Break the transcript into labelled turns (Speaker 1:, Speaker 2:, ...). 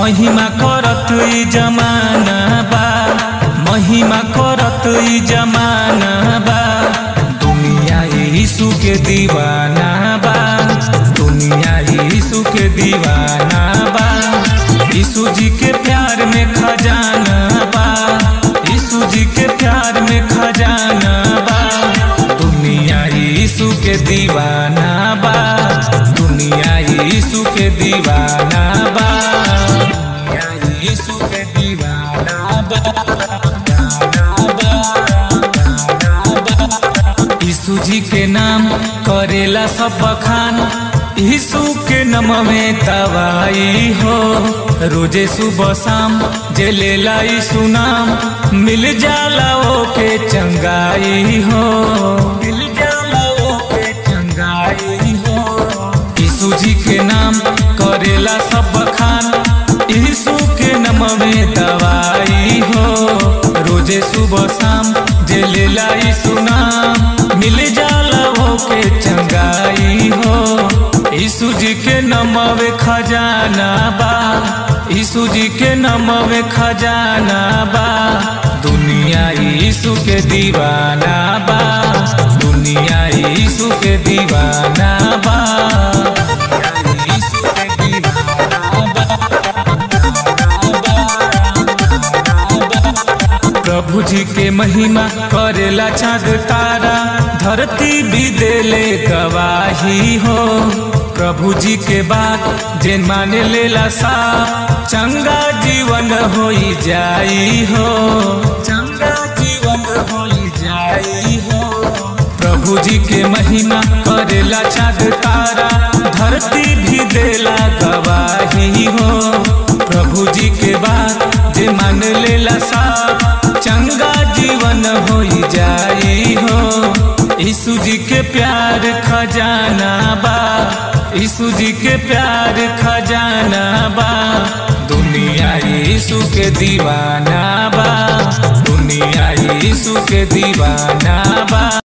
Speaker 1: महिमा करत ई जमाना बा महिमा करत ई जमाना बा दुनिया यीशु के दीवाना बा दुनिया यीशु के दीवाना बा यीशु जी के प्यार में खजाना बा यीशु जी के प्यार में खजाना बा दुनिया यीशु के दीवाना बा दुनिया यीशु के दीवाना बा दुनिया यीशु के दीवाना बा यीशु जी के नाम करेला सब बखान यीशु के नम में तवाई हो रोजे सुबह शाम जे लेला यीशु नाम मिल जाला ओ के चंगाई हो मिल जाला ओ के चंगाई हो यीशु जी के नाम करेला सब बखान यीशु के नम में दवाई हो रोजे सुबह शाम जे लेला यीशु नाम मिल जाला हो के चंगाई हो यीशु जी के नमवे खजाना बा यीशु जी के नमवे खजाना बा दुनिया यीशु के दीवाना बा दुनिया यीशु के दीवाना बा यीशु के दीवाना प्रभु जी के महिमा करेला चाँद तारा धरती भी देले गवाही हो प्रभु जी के बात जे माने लेला सा चंगा जीवन होई जाई हो चंगा जीवन होई जाई हो प्रभु जी के महिमा करेला चाँद तारा धरती भी देला गवाही हो प्रभु जी के बात जे मान लेला सा चंगा जीवन होई जाई हो यीशु जी के प्यार खजाना बा यीशु जी के प्यार खजाना बा दुनिया यीशु के दीवाना बा दुनिया यीशु के दीवाना बा